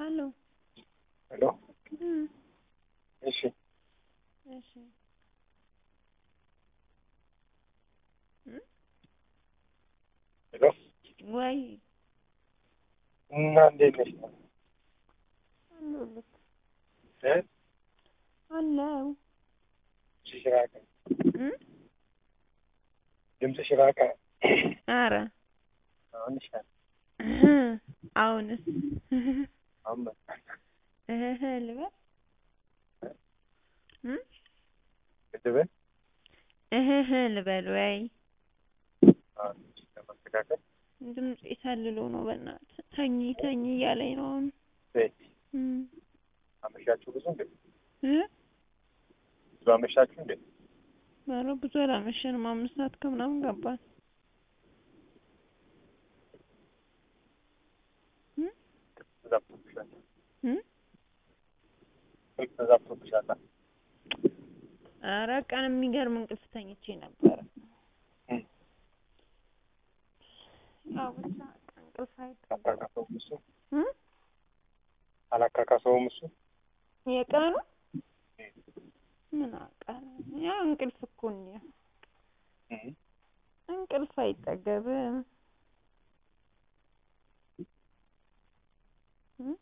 ሀሎ ሄሎ እም እሺ እሺ እም ሄሎ ወይ እና እንዴት ነሽ? አለሁልህ እ አለው ድምፅሽ ራቀ እም ድምፅሽ ራቀ። ኧረ አሁን ይሻላል። አሁንስ አሁን መጣ። እህ ልበል እም ልበል እህ ልበል ወይ አሁን ለማስተካከል ድምፄ ሰልሎ ነው በእናትህ ተኝ ተኝ እያለኝ ነው አሁን ቤት እም አመሻችሁ ብዙ እንዴ? እ ብዙ አመሻችሁ እንዴ? ኧረ ብዙ አላመሸንም አምስት ሰዓት ከምናምን ገባን እም ተዛብቶብሻል። እም ስልክ ተዛብቶብሻል። ኧረ ቀን የሚገርም እንቅልፍ ተኝቼ ነበረ እም ያው ብቻ እንቅልፍ አይጠ አላካካሰውም እሱ እም አላካካሰውም እሱ የቀኑ ምን አውቃለሁ ያው እንቅልፍ እኮ ነው እም እንቅልፍ አይጠገብም እም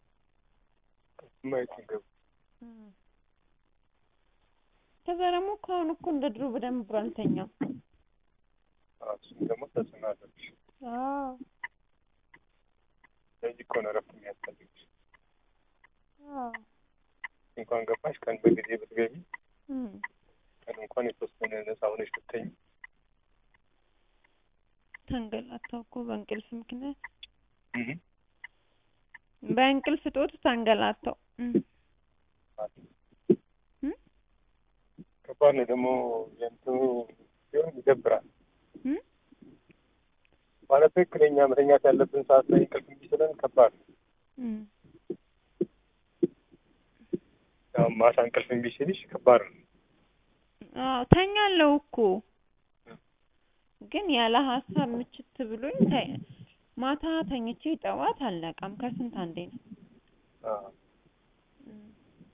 የማይጠገብ እም ከዛ ደግሞ እኮ አሁን እኮ እንደ ድሮ በደንብ አልተኛም አዎ፣ እሱም ደግሞ ተጽዕኖ አለብሽ። አዎ ስለዚህ እኮ ነው እረፍት የሚያስፈልግሽ። አዎ እንኳን ገባሽ ቀን በጊዜ ብትገቢ እም ቀን እንኳን የተወሰነ ነፃ ሆነሽ ብትተኝ ተንገላታው እኮ በእንቅልፍ ምክንያት እም በእንቅልፍ እጦት ተንገላታው እም እም ከባድ ነው ደግሞ የእንትኑ ሲሆን ይደብራል። እም ማለት ትክክለኛ መተኛት ያለብን ሰዓት ላይ እንቅልፍ እምቢ ሲለን ከባድ ነው። እም ያው ማታ እንቅልፍ እምቢ ሲልሽ ከባድ ነው። አዎ ተኛለሁ እኮ ግን ያለ ሀሳብ ምችት ብሎኝ ተ- ማታ ተኝቼ ጠዋት አልነቃም ከስንት አንዴ ነው አዎ እም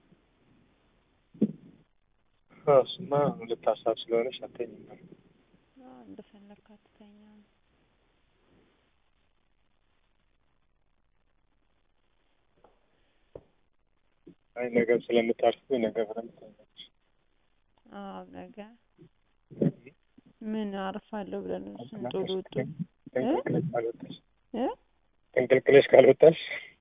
አዎ፣ እሱማ ሁለት ሀሳብ ስለሆነሽ አትተኝም። አዎ እንደፈለክ አትተኛም አይ ነገም ስለምታርፍ ነገ በደንብ ትተኛለሽ። አዎ ነገ ምን አርፋለሁ ብለን ስንት ውሎ ውጡ ተንቀልቅለሽ ካልወጣሽ እ ተንቀልቅለሽ ካልወጣሽ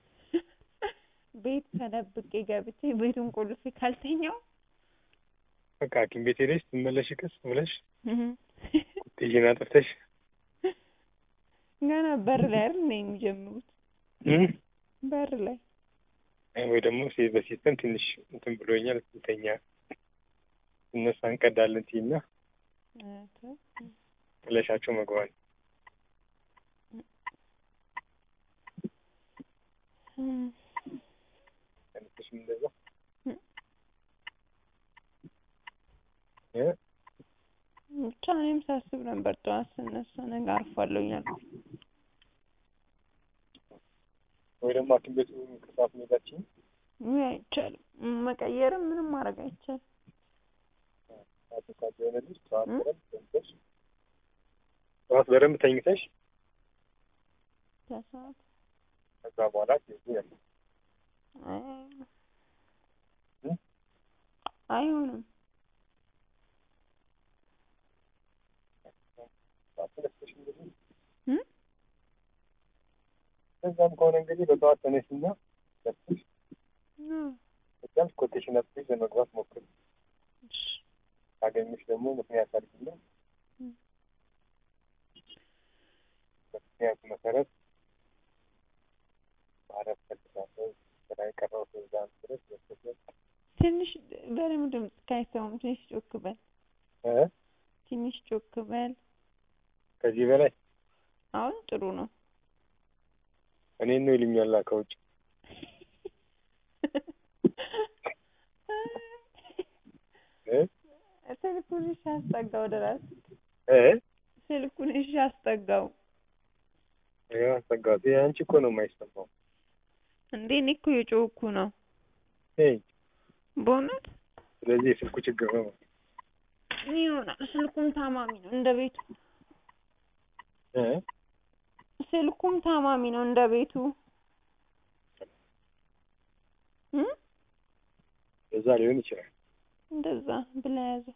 ቤት ተደብቄ ገብቼ ቤቱን ቆልፌ ካልተኛው በቃ ሐኪም ቤት ሄደሽ ትመለሽ ቀስ ብለሽ እህ ቁጥዬን አጥፍተሽ ገና በር ላይ አይደል እንደ የሚጀምሩት እም በር ላይ አይ ወይ ደግሞ ሴ- በሲስተም ትንሽ እንትን ብሎኛል እንተኛ እነሳ እንቀዳለን ትይና እ ተው ጥለሻቸው መግባት እም ተነስተሽም እንደዛ እም እ ብቻ እኔም ሳስብ ነበር ጠዋት ስነሳ ነገ አርፋለሁ እያልኩ ወይ ደግሞ ሐኪም ቤቱ ከሰዓት መሄዳችን ውይ አይቻልም መቀየርም ምንም ማድረግ አይቻልም ሰዓት እንኳን ቢሆንልሽ ጠዋት እም? በደንብ ተኝተሽ ጠዋት በደንብ ተኝተሽ ከሰዓት ከዛ በኋላ ትይዙ ያለ አይ እም? አይሆንም ጠዋት ተነስተሽ እንግዲህ እም ከዛም ከሆነ እንግዲህ በጠዋት ተነሽና ለብሰሽ አዎ ከዛም ኮቴሽን አጥፍተሽ ለመግባት ሞክሪ። እሺ ካገኘሽ ደግሞ ምክንያት አድርጊና እም በምክንያቱ መሰረት ማረፍ ፈልጋለሁ ስራ የቀረው እዛ ድረስ በስተቀር ትንሽ በደምብ ድምፅህ አይሰማም ትንሽ ጮክ በል እ ትንሽ ጮክ በል ከዚህ በላይ አሁን ጥሩ ነው እኔን ነው ይሉኛል ከውጭ እ ስልኩን እሺ አስጠጋው ወደ ራስህ እ ስልኩን እሺ አስጠጋው ያው አስጠጋሁት። ይሄ አንቺ እኮ ነው የማይሰማው። እንዴ እኔ እኮ የጮኩ ነው ሄይ በእውነት ስለዚህ የስልኩ ችግር ነው ይሆናል። ስልኩም ታማሚ ነው እንደ ቤቱ እ ስልኩም ታማሚ ነው እንደ ቤቱ እ በዛ ሊሆን ይችላል እንደዛ ብለህ ያዘው።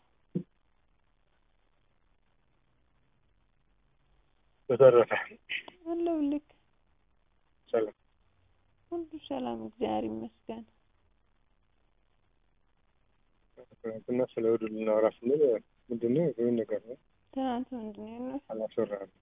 በተረፈ አለሁልህ። ሰላም ሁሉ ሰላም፣ እግዚአብሔር ይመስገን። ትናንትና ስለ እሑድ ልናወራ ስንል ምንድን ነው ይሁን ነገር ነው ትናንት ምንድን ነው ያልነው? አላስወራህም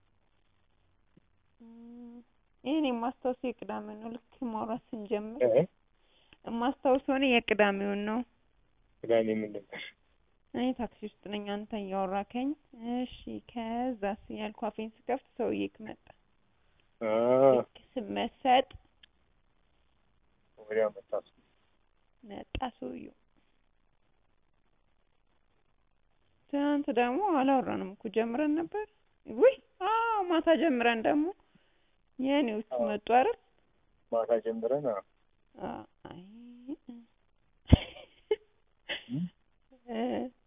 እም፣ ይሄን የማስታውሰው የቅዳሜ ነው። ልክ ማውራት ስንጀምር እ የማስታውሰው እኔ የቅዳሜውን ነው። ቅዳሜ ምን ነበር እኔ ታክሲ ውስጥ ነኝ፣ አንተ እያወራከኝ። እሺ ከዛስ ያልኩ አፌን ስከፍት ሰውዬክ መጣ። አ ልክ ስመሰጥ ወዲያው መጣ መጣ ሰውዬው። ትናንት ደግሞ አላወራንም እኮ ጀምረን ነበር። ውይ አዎ ማታ ጀምረን ደግሞ የኔዎቹ አዎ። መጡ አይደል? ማታ ጀምረን አዎ አ- አይ እም? እ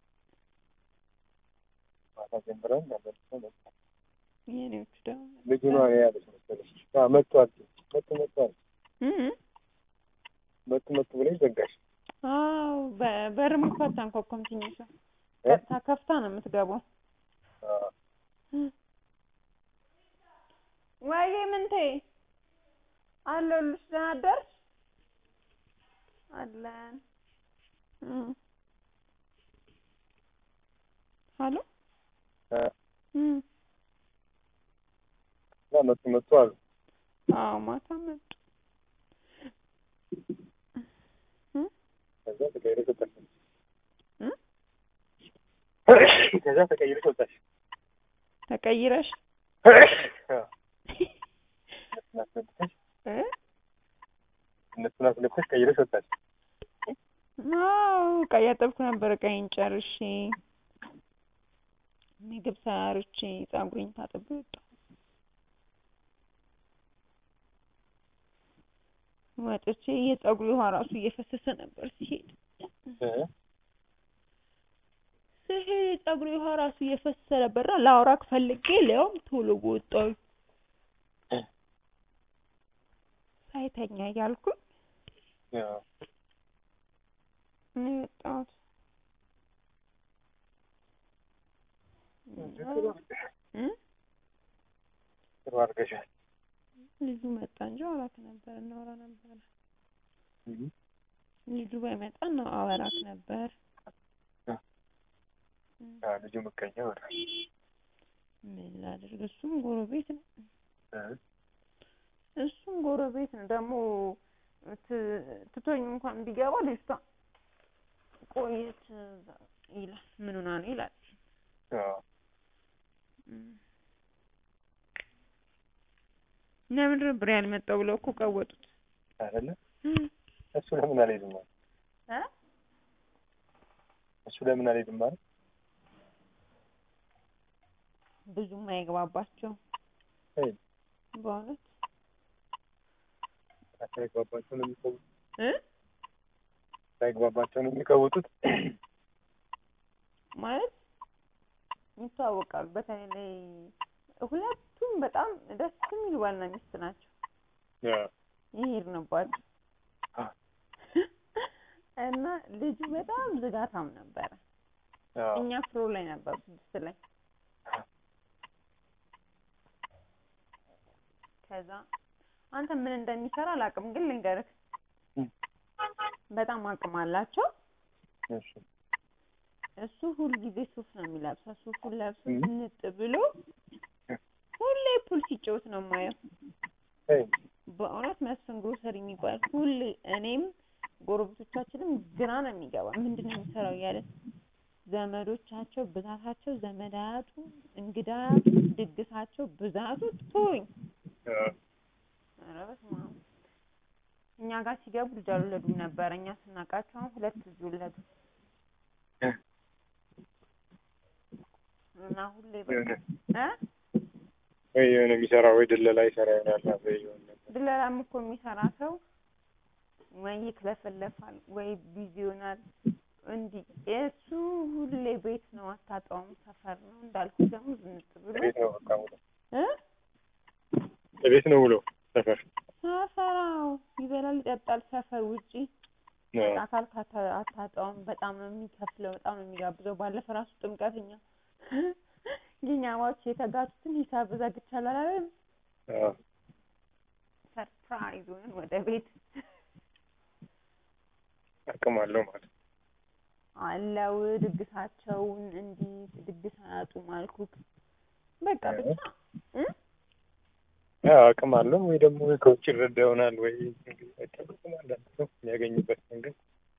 ማታ ጀምረን መልሶ መጣ የኔዎቹ ደግሞ ልጁ ነው እኔ ያለች መሰለሽ አዎ መጥቷል መጡ መጥቷል እ እ መጡ መጡ ብለሽ ዘጋሽ አዎ በ- በር መክፈት አንኳኳም። ትንሿ እ ቀጥታ ከፍታ ነው የምትገባው። አዎ ወይዬ ምንቴ አለሁልሽ። ደህና አደርሽ? አለን እ ሀሎ እ እ እና መጡ መጡ አሉ አዎ ማታ መጡ። እ ከዛ ተቀይረሽ ወጣሽ እ ከዛ ተቀይረሽ ወጣሽ ተቀይረሽ አዎ እነሱን አስነክተሽ እ እነሱን አስነክተሽ ቀይረሽ ወጣሽ አዎ ዕቃ እያጠብኩ ነበር። ዕቃዬን ጨርሼ ምግብ ሰርቼ ፀጉሬን ታጥቤ ወጣሁ። ወጥቼ የፀጉሬ ውሃ ራሱ እየፈሰሰ ነበር ሲሄድ እ ሲሄድ የፀጉሬ ውሃ ራሱ እየፈሰሰ ነበርና ላወራክ ፈልጌ ሊያውም ቶሎ ወጣሁኝ ሳይተኛ እያልኩኝ አዎ ነው የወጣሁት። እ ጥሩ አድርገሻል ልጁ መጣ እንጂ አወራክ ነበር እናወራ ነበር። እም ልጁ ባይመጣ ነው አወራክ ነበር። አዎ ልጁ ምቀኛ ሆነ ምን ላድርግ? እሱም ጎረቤት ነው። እ እሱም ጎረቤት ነው ደግሞ ት- ትቶኝ እንኳን ቢገባ ልጅቷ ቆየት ይላል። ምን ሆና ነው ይላል። አዎ እም። ለምንድን ነበር ያልመጣው ብለው እኮ ቀወጡት። አይደለ እም። እሱ ለምን አልሄድም አለ እ እሱ ለምን አልሄድም አለ ብዙም አይግባባቸው አይ በእውነት ሳይግባባቸው ነው የሚቀውጡት እ ሳይግባባቸው ነው የሚቀውጡት ማለት ይተዋወቃሉ። በተለይ ላይ ሁለቱም በጣም ደስ የሚሉ ባልና ሚስት ናቸው። አዎ ይሄድንባቸው አ እና ልጁ በጣም ዝጋታም ነበረ። አዎ እኛ ፍሎ ላይ ነበር ስድስት ላይ ከዛ አንተ ምን እንደሚሰራ አላውቅም፣ ግን ልንገርህ እም። በጣም አቅም አላቸው። እሺ እሱ ሁል ጊዜ ሱፍ ነው የሚለብሰው። ሱፉን ለብሶ እም። ዝንጥ ብሎ ሁሌ ፑል ሲጫወት ነው የማየው። አይ በእውነት መስፍን ግሮሰሪ የሚባል ሁሌ እኔም ጎረቤቶቻችንም ግራ ነው የሚገባ ምንድን ነው የሚሰራው እያለን ዘመዶቻቸው ብዛታቸው ዘመድ አያቱ እንግዳ አያቱ ድግሳቸው ብዛቱ ቶኝ አዎ ኧረ በስመ አብ እኛ ጋር ሲገቡ ልጅ አልወለዱም ነበረ እኛ ስናውቃቸው አሁን ሁለት ልጅ ወለዱ እና ሁሌ በቃ የሆነ እ ወይ የሆነ የሚሰራ ወይ ድለላ ይሰራ ይሆናል ወይ የሆነ ነገር ድለላም እኮ የሚሰራ ሰው ወይ ይክለፈለፋል ወይ ቢዚ ይሆናል። እንዲህ እሱ ሁሌ ቤት ነው አታጣውም። ሰፈር ነው እንዳልኩ ደግሞ ዝንጥ ብሎ ቤት ነው በቃ ውሎ እ ቤት ነው ውሎ ሰፈር ሰፈራው ይበላል ይጠጣል። ሰፈር ውጪ ነው። አካል ካታ- አታጣውም። በጣም ነው የሚከፍለው፣ በጣም ነው የሚጋብዘው። ባለፈ ራሱ ጥምቀትኛ የኛማዎች የተጋቱትን ሂሳብ ዘግቻለሁ አላለም። አዎ ሰርፕራይዝ ሆነን ወደ ቤት አቅም አለው ማለት ነው። አለው ድግሳቸውን እንዲህ ድግስ አያጡም አልኩት። በቃ ብቻ እ ያው አቅም አለው ወይ ደግሞ ከውጭ ይረዳ ይሆናል ወይ እንግዲህ አይታወቅም። አንዳንድ ሰው የሚያገኝበት መንገድ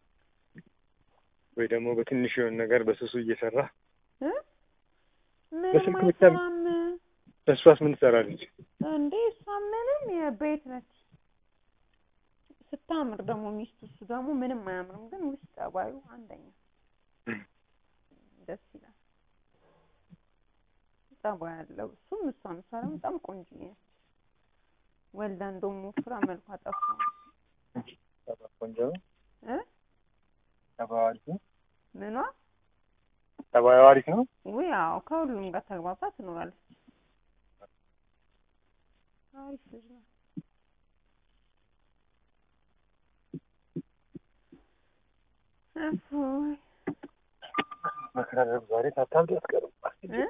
ወይ ደግሞ በትንሽ የሆነ ነገር በስሱ እየሰራ እ ምንም በስልክ ብቻ አይሰራም እሷስ ምን ትሰራለች? እንዴ እሷ ምንም የቤት ነች። ስታምር ደግሞ ሚስቱ እሱ ደግሞ ምንም አያምርም፣ ግን ውስጥ ጠባዩ አንደኛ ደስ ይላል። ጠባይ ያለው እሱም እሷም እሷ ደግሞ በጣም ቆንጆ ነች። ወልዳ እንደውም ወፍራ መልኳ ጠፋ ቆንጆ ነው። እ ጠባዩ አሪፍ ነው። ምኗ ጠባዩ አሪፍ ነው። ውይ አዎ ከሁሉም ጋር ተግባብታ ትኖራለች። አሪፍ ልጅ ነው። እፎይ መከራረብ ዛሬ ሳታብድ አትቀርም። እ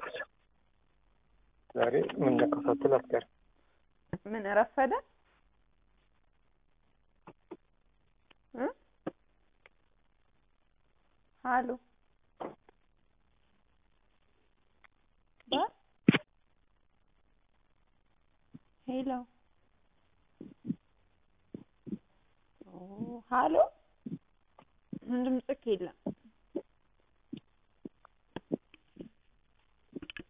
ዛሬ ምን ነካው ሳትል አትቀርም። ምን ረፈደ እ ሀሎ ባ ሄሎ ኦ ሀሎ ድምፅክ የለም